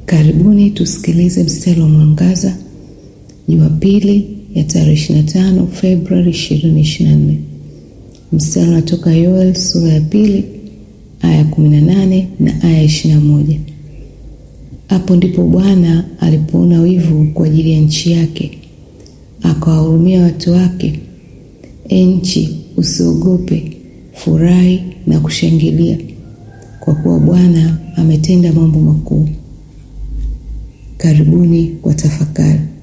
Karibuni tusikilize mstari wa mwangaza Jumapili ya tarehe 25 Februari 2024. Mstari unatoka Yoel sura ya pili aya 18 na aya 21. Hapo ndipo Bwana alipoona wivu kwa ajili ya nchi yake, akawahurumia watu wake. E nchi, usiogope, furahi na kushangilia, kwa kuwa Bwana ametenda mambo makuu. Karibuni kwa tafakari.